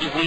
عبادهم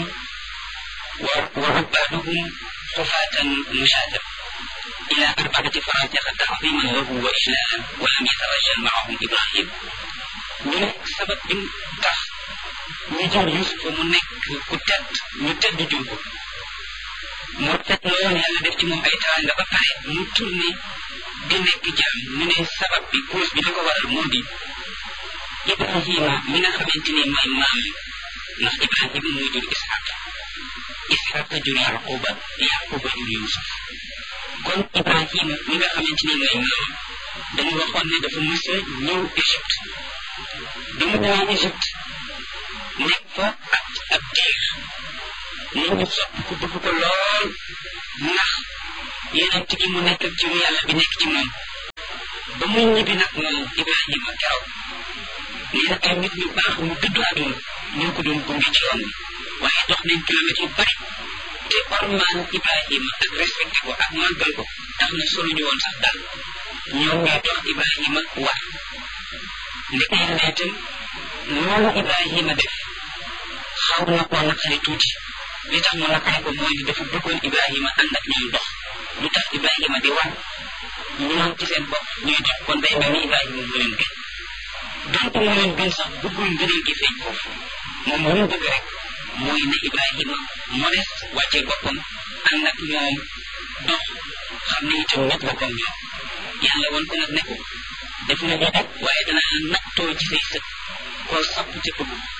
وعبادهم حفاة مشاة إلى أربعة فراتخ تعظيما له وإجلالا ولم يترجل معهم إبراهيم ñu ne sabab bi tax ñu jël Yusufa mu nekk ku tedd ñu tedd jur ko moo tedd lool yàlla def ci moom ay teraanga ba pare mu tourné di nekk jaam ñu ne sabab bi cause bi li ko waral moo di Ibrahima mi nga xamante ni mooy maam ndax Ibrahima moo jur Ishaq Ishaq jur Yaquba Yaquba jur Yusuf kon Ibrahima mi nga xamante ni mooy maam dañu waxoon ne dafa mës a ñëw Égypte bi mu ñëwee Égypte nekk fa ak ab diir nit ñi sopp ko bëgg ko lool ndax yeneen gi mu nekk ak jiwu yàlla bi nekk ci moom ba muy ñibbi nag moom Ibrahima keroog nee na ay nit ñu baax ñu dëddu àdduna ñoo ko doon gunge ci yoon bi waaye dox nañ kilomètres yu bari te ormaan Ibrahima ak respecté ko ak màggal ko tax na soluñu woon sax daal ñoom ñooy dox Ibrahima war ndeke yàlla itam loolu Ibrahima def xaw na koo naqari tuuti li tax mu naqari ko mooy dafa bëggoon Ibrahima ànd ak ñoom dox lu tax Ibrahima di war ñoom ci seen bopp ñuy dox kon day mel ni Ibrahima mu leen gën donte mu leen gën sax bëggul ngëneel gi feeñ foofu moom lu mu bëgg rek mooy ne Ibrahima modeste wàccee boppam ànd ak ñoom dox xam ne itam nit la comme ñoom yàlla woon ko nag ne ko def na lii rek waaye danaa nattoo ci say sët koo sopp te bëgg